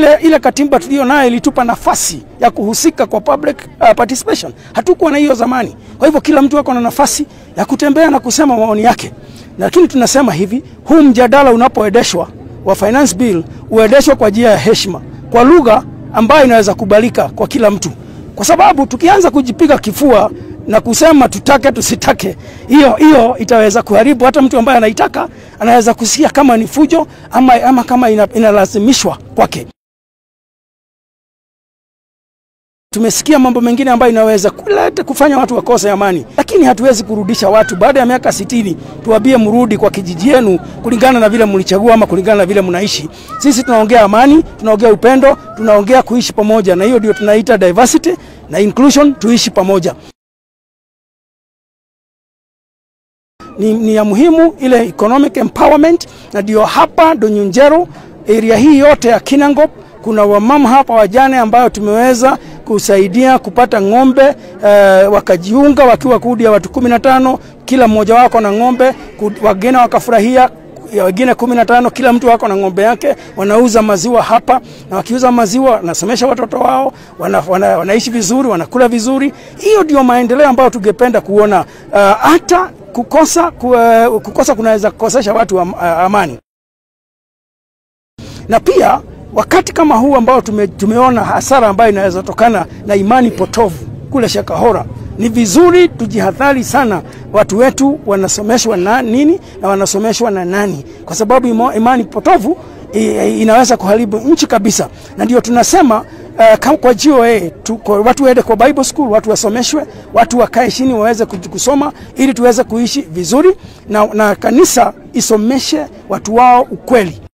Ile, ile katiba tuliyo nayo ilitupa nafasi ya kuhusika kwa public uh, participation. Hatukuwa na hiyo zamani. Kwa hivyo kila mtu ako na nafasi ya kutembea na kusema maoni yake, lakini tunasema hivi, huu mjadala unapoendeshwa wa finance bill uendeshwe kwa njia ya heshima, kwa lugha ambayo inaweza kubalika kwa kila mtu, kwa sababu tukianza kujipiga kifua na kusema tutake tusitake, hiyo hiyo itaweza kuharibu. Hata mtu ambaye anaitaka anaweza kusikia kama ni fujo ama, ama kama ina, inalazimishwa kwake. Tumesikia mambo mengine ambayo inaweza kuleta kufanya watu wakose amani, lakini hatuwezi kurudisha watu baada ya miaka sitini tuwambie mrudi kwa kijiji yenu kulingana na vile mlichagua ama kulingana na vile mnaishi. Sisi tunaongea amani, tunaongea upendo, tunaongea kuishi pamoja, na hiyo ndio tunaita diversity na inclusion, tuishi pamoja. Ni, ni ya muhimu ile economic empowerment, na ndio hapa Donyunjero area hii yote ya Kinangop kuna wamama hapa wajane ambayo tumeweza kusaidia kupata ng'ombe eh, wakajiunga wakiwa kundi ya watu kumi na tano kila mmoja wako na ng'ombe, wageni wakafurahia wengine kumi na tano kila mtu wako na ng'ombe yake, wanauza maziwa hapa, na wakiuza maziwa wanasomesha watoto wao, wana, wana, wanaishi vizuri, wanakula vizuri. Hiyo ndio maendeleo ambayo tungependa kuona. Hata uh, kukosa, ku, uh, kukosa kunaweza kukosesha watu am, uh, amani na pia wakati kama huu ambao tume, tumeona hasara ambayo inaweza tokana na imani potovu kule Shakahora, ni vizuri tujihadhari sana. Watu wetu wanasomeshwa na nini na wanasomeshwa na nani? Kwa sababu imani potovu inaweza kuharibu nchi kabisa, na ndio tunasema uh, kwa GOA tu, kwa watu waende kwa Bible school, watu wasomeshwe, watu wakae chini waweze kusoma ili tuweze kuishi vizuri na, na kanisa isomeshe watu wao ukweli.